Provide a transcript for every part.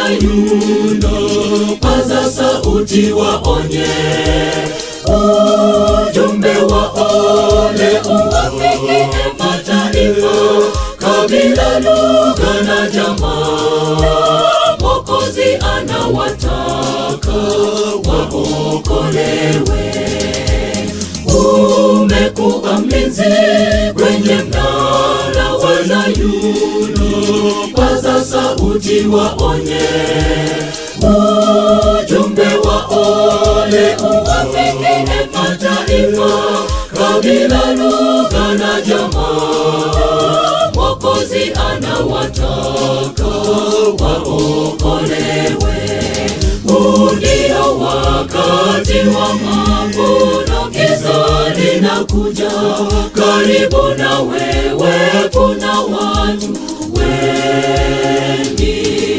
Sayuni, paza sauti waonye ujumbe wa ole uwafikie mataifa, kabila, lugha na jamaa. Mwokozi anawataka waokolewe. Umekuwa mlinzi kwenye mnara wa Sayuni, paza sauti waonye ujumbe wa ole uwafikie mataifa, kabila, lugha na jamaa. Mwokozi anawataka waokolewe. Huu ndio wakati wa mavuno, giza linakuja karibu na wewe. Kuna watu wengi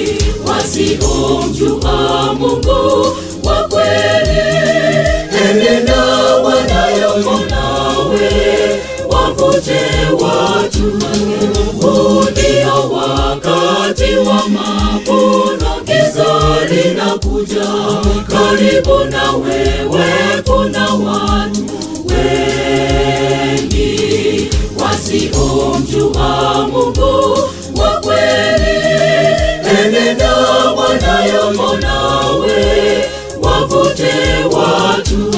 wasiomjua Mungu wa kweli, enenda wanayomo nawe, wavute watu. Huu ndio wakati wa mavuno, giza linakuja karibu na wewe. Kuna watu wengi wasiomjua Mungu wa kweli, enenda wanayomo nawe, wavute watu.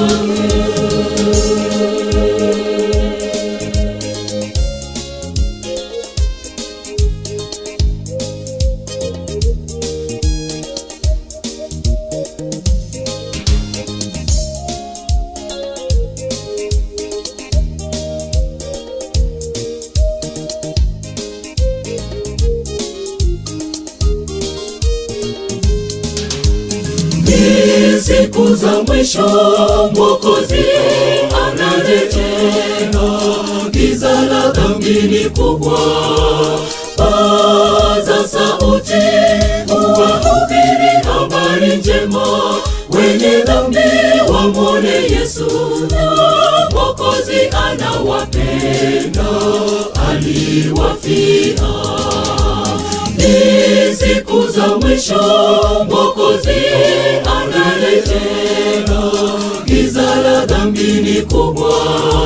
Ni siku za mwisho, Mwokozi anarejea, giza la dhambi ni kubwa. Paza sauti, uwahubiri habari njema, wenye dhambi wamwone Yesu. Mwokozi anawapenda, aliwafia ni siku za mwisho, Mwokozi anarejea, giza la dhambi ni kubwa.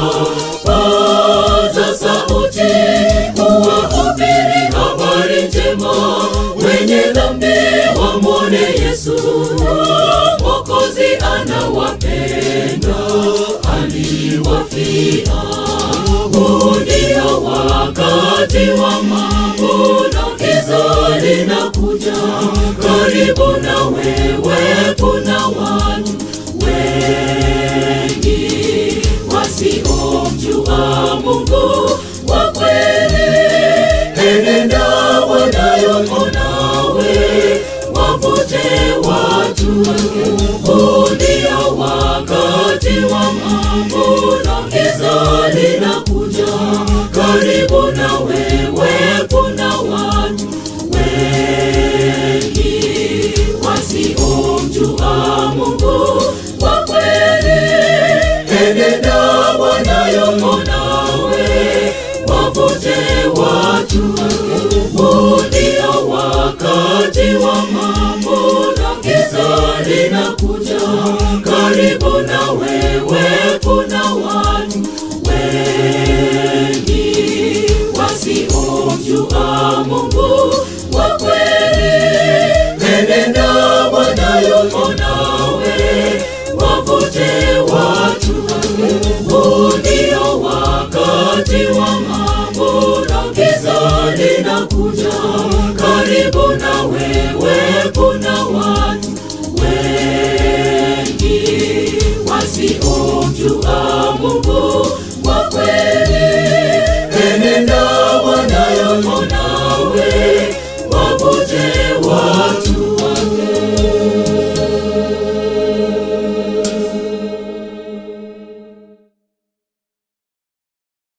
Paza sauti, uwahubiri habari njema, wenye dhambi wamwone Yesu. Mwokozi anawapenda, aliwafia. Huu ndio wakati wa mavuno, giza linakuja karibu na wewe. Kuna watu wengi wasiomjua Mungu wa kweli, enenda wanayomo nawe, wavute watu. Huu ndio wakati wa mavuno, giza linakuja karibu na wewe. Kuna watu wengi wasiomjua Mungu wa kweli, enenda wanayomo nawe, wavute watu. Huu ndio wakati wa